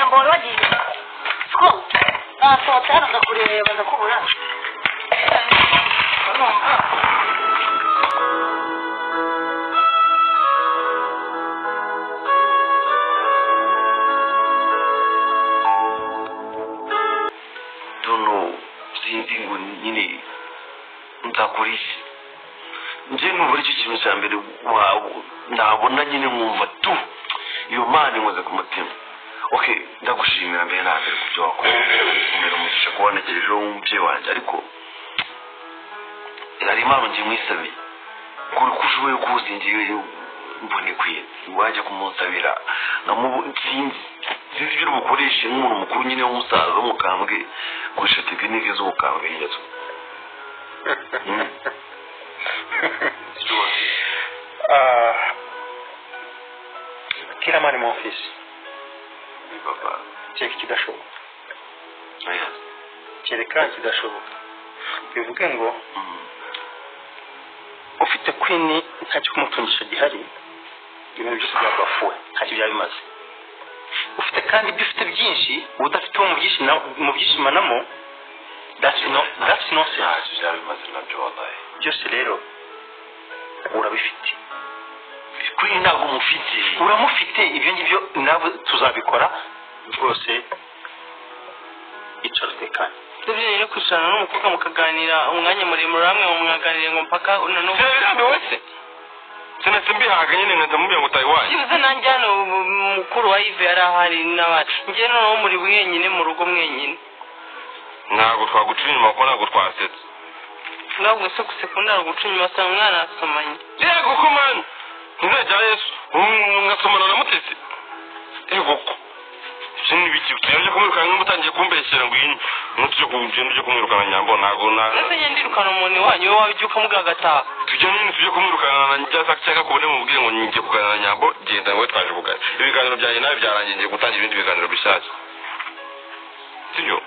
огороді. Скол. На солотеру закурює, я визаку, да? Ну, а. tuno zindingo nyine nzakurisi nje numva aricyo kintu cya mbere wa- nabona nyine nkumva tu iyo mana inkoze ku mutima okay ndagushimira mbere na mbere ku byo wakoze umera umugisha kuba negerejeho umubyeyi wanjye ariko hari impano ngiye mwisabiye kuri ko ushoboye kuza ingiye mbona ikwiye wajya kumusabira nkamubu sinzi sinzi ibyo umukoresha nk'umuntu mukuru nyine w'umusaza w'umukambwe gukoresha tekinike z'ubukambwe ngezo Ah, kila mani mu ofisi baba kereka ikidashoboka oya kereka ikidashoboka bivuge ngo Mm. ufite kwini nta cyo kumutungisha gihari ibintu byose byabafuwe ntacyo byaba bimaze ufite kandi ibyo ufite byinshi udafite uwo mubyishima- mubyishimanamo that's no- that's nonsense ntacyo byaba bimaze nabyo wabaye byose rero urabifite kuri ntabwo mufite uramufite ibyo ngibyo nawe tuzabikora rwose icara utekanye Nibyo rero kwicarana n'umukobwa mukaganira umwanya muremure hamwe mwaganiriye ngo mpaka noneho sinabirambiwe se sinetse mbihaga nyine nkajya mubwira ngo utahe iwanyu byibuze nanjye hano ubu mukuru wa Yves yari ahari n'abandi njye noneho muri mwenyine mu rugo mwenyine ntabwo twagucira inyuma kuko ntabwo twasetse ntabwo se gusekunda ari uguca inyuma asanga umwana asomanye yego ko mani ntizajya yesu Mm, ngasomana na mutesi yego ko ibyo ni ibiki utabanje kumwirukana niba utangiye kumbeshyera ngo iyi ntujye kumwirukana ujye kumwirukana nyambo ntabwo ndetse njye ndirukana umuntu iwanyu wowe waba ujya ukamugaga agataha tujya nyine tujye kumwirukana na cyangwa cyangwa kubone mubwire ngo ngiye kuganira na nyambo genda wowe twaje kuganira ibiganiro byanjye nawe byarangiye ngiye gutangira ibindi biganiro bishyashya sibyo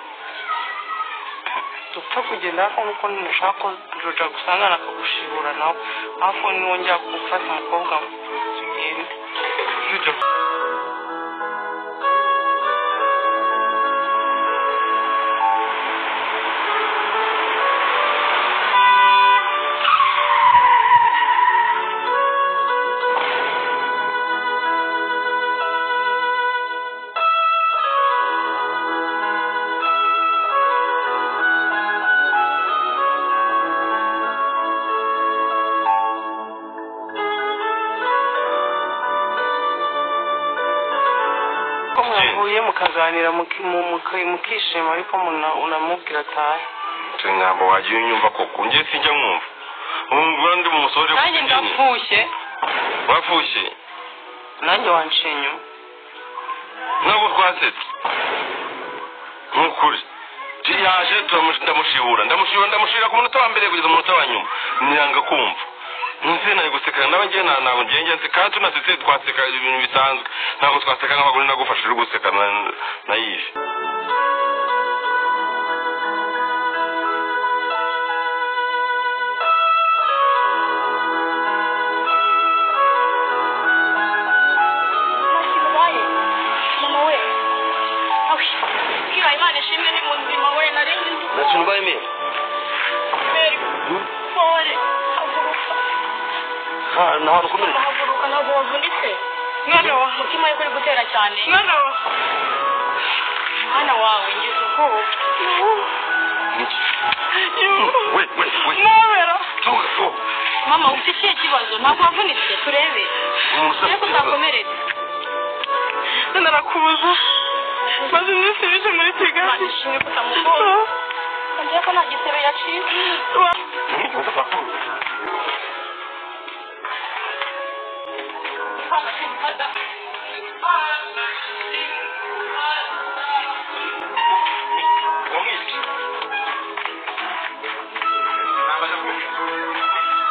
dupfa kugenda ariko nk'uko nimushaka ko jojo agusangana akagushibura nawe hafi niwongera gufata umukobwa we tugende ko mwahuye mukaganira muki- mu- muki- mukishima ariko muna- unamubwira atahe turi nyambo wagiye unyumva koko njye sinjya mwumva ubu ngura ndi mu musore nanjye ndapfushye wapfushye nanjye wanciye inyuma ntabwo twasetse nk'ukuri yaje turamush- ndamushibura ndamushibura ndamushibura ku munota wa mbere kugeza mu munota wa nyuma nanga kumva nzi nari gusekana nawe ngewe nta ntabwo ngewe ngenzi kandi tunasetse twaseka ibintu bisanzwe ntabwo twaseka nk'abagore nagufasha uri gusekana na yive Ntacyo bibaye. Mama we. Awi. Kira Imana ishimwe ni muzima we narindi ndi ntacyo mbaye mbere kumeri. Pore. Haguruka. nta hantu ukomereka Haguruka ntabwo wavunitse. Mwana wa. Umutima we kuri gutera cyane. Mwana wa. Mwana wawe ngize ubwoba. we we we Mwabera. tuga tu Mama ufite ikihe kibazo ntabwo wavunitse turebe. umusore Ariko ntakomeretse. narakubuza maze iminsi myinshi muri Imana kigali ishimwe ko utamugonga. Ngiye ko nta gisebe yaciye.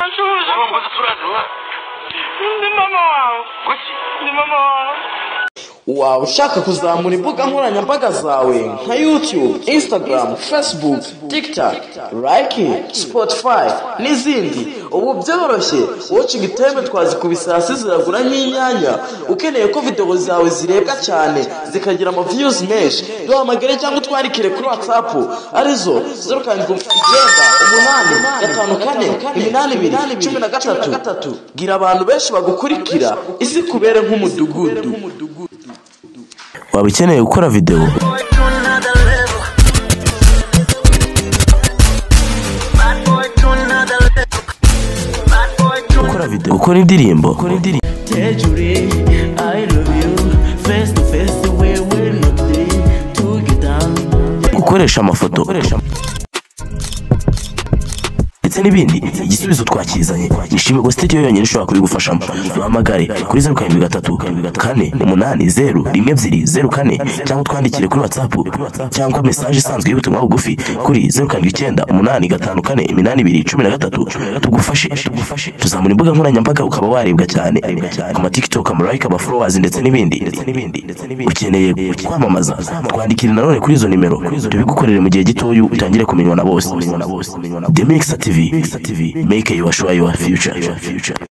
nshobora urumva uzi turazi mwa ni mama wawe kuki ni mama wawe waba ushaka kuzamura imbuga nkoranyambaga zawe nka youtube instagram facebook tiktok like spotify n'izindi ubu byoroshye watching time twazikubise hasi ziragura nk'inyanya ukeneye ko videwo zawe zirebwa cyane zikagira ama views menshi duhamagare cyangwa utwandikire kuri whatsapp arizo zeru karindwi icyenda umunani gatanu kane iminani ibiri cumi na gatatu bwira abantu benshi bagukurikira isi kubere nk'umudugudu waba ukeneye gukora videwo gukora videwo gukora indirimbo gukora indirimbo Tejuri, I love you. Face to face, the way we're not there to get down. gukoresha amafoto ndetse n'ibindi igisubizo twakizanye nishimiye ko studio yonyine ishobora kubigufashamo duhamagare kuri zeru karindwi gatatu kane umunani zeru rimwe ebyiri zeru kane cyangwa utwandikire kuri whatsapp cyangwa mesaje isanzwe y'ubutumwa bugufi kuri zeru karindwi icyenda umunani gatanu kane iminani ibiri cumi na gatatu tugufashe tugufashe tuzamura imbuga nkoranyambaga ukaba warebwa cyane ama tiktok ama like ama followers ndetse n'ibindi ndetse n'ibindi ndetse n'ibindi ukeneye kwamamaza twandikire nanone kuri izo nimero tubigukorere mu gihe gitoya utangire kumenywa na bose The Mixer TV, Mixer TV, make your sure your future. Your future.